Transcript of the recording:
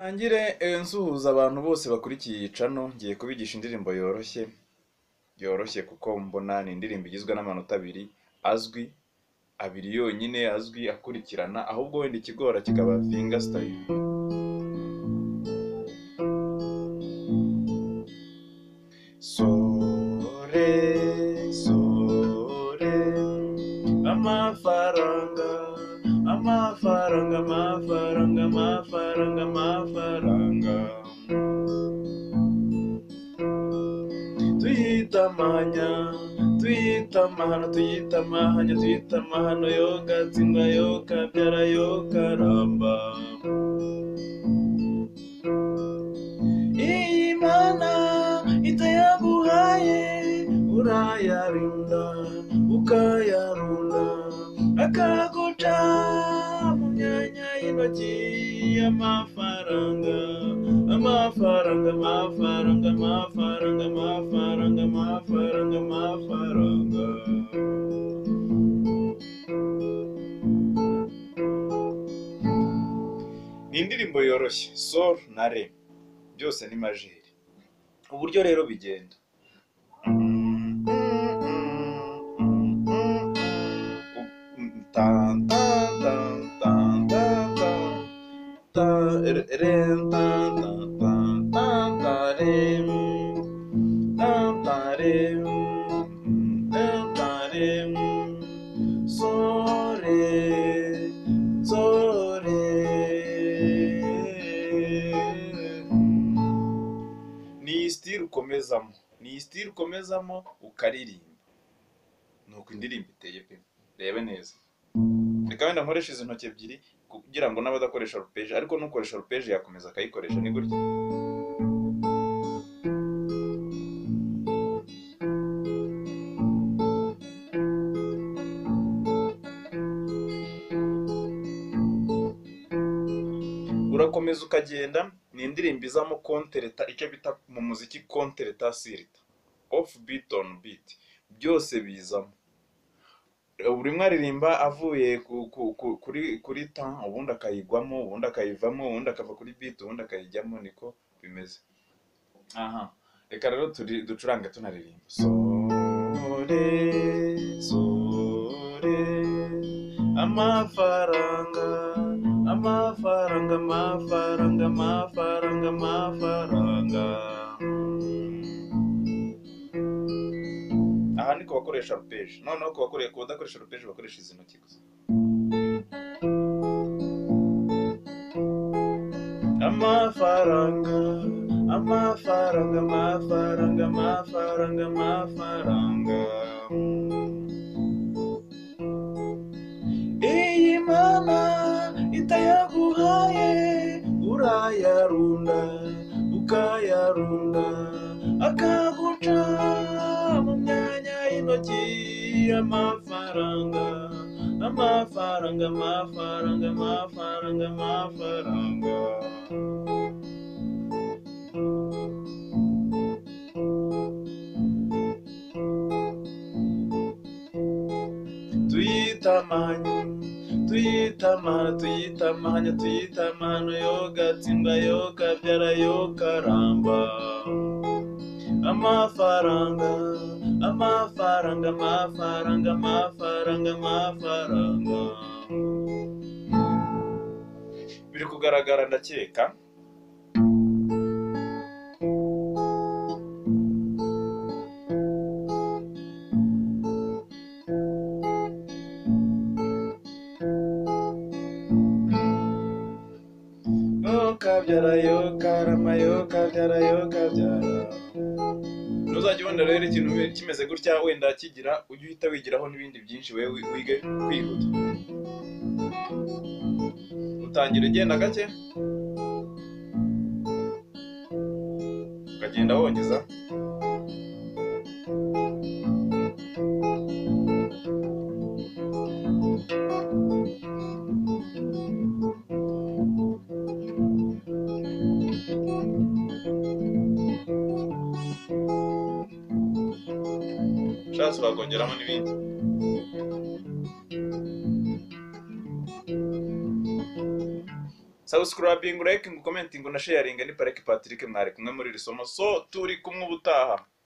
Ntangire nsuhuza abantu bose bakurikiye iyi channel, ngiye kubigisha indirimbo yoroshye, yoroshye kuko mbona ni indirimbo igizwe n'amanota abiri azwi, abiri yonyine azwi akurikirana, ahubwo wenda ikigora kikaba finger style. Sore, sore, amafaranga, amafaranga, amafaranga, amafaranga, amafaranga. Tuyita amahanya, tuyita amahano, tuyita amahanya, tuyita amahano, yo gatsindwa, yo kabyara, yo karamba. Iyi mana itayaguhaye urayarinda ukayarunda akaguca mu myanya y'intoki amafaranga amafaranga amafaranga amafaranga amafaranga amafaranga amafaranga ni indirimbo yoroshye sol na re byose ni majeri uburyo rero bigenda Tan, tan, tan, tan, tan, tan. Tan, ren, tan, tan, tan, tan, tan, rem. Tan, tan, rem. Tan, tan, rem. So, re. So, re ni iyi sitire ukomezamo ni iyi sitire ukomezamo ukaririmba nuko indirimbo iteye pe rebe neza reka wenda nkoresha izi ntoki ebyiri kugira ngo n'abadakoresha rupeje ariko n'ukoresha rupeje yakomeza akayikoresha ni gutya urakomeza ukagenda ni indirimbo izamo kontereta icyo bita mu muziki kontereta sirita off beat on beat byose bizamo buri umwe aririmba avuye ku- ku- ku- kuri kuri tan ubundi akayigwamo ubundi akayivamo ubundi akava kuri beat ubundi akayijyamo niko bimeze aha reka rero turi- ducurange tunaririmba sore sore amafaranga amafaranga amafaranga amafaranga amafaranga aha ni ku bakoresha rupeje noneho ku bakore- ku badakoresha rupeje bakoresha izi ntoki gusa amafaranga amafaranga amafaranga amafaranga amafaranga iyi mana itayaguhaye urayarunda ukayarunda akaguca mu myanya y'intoki amafaranga amafaranga amafaranga amafaranga amafaranga tuyitamanye tuyitamana tuyitamanye tuyitamano yogatsinda yokabyara yokaramba amafaranga amafaranga amafaranga amafaranga amafaranga biri kugaragara ndakeka yokabyara yokarama yokabyara yokabyara ntuzajya ubona rero ikintu kimeze gutya wenda kigira ujye uhita wigiraho n'ibindi byinshi wowe wi- wige kwihuta utangira ugenda gake ukagenda wongeza ushatse urakongeramo n'ibindi subscribing, liking, commenting na sharinga ni Parike Patrick mwari kumwe muri iri somo so turi kumwe ubutaha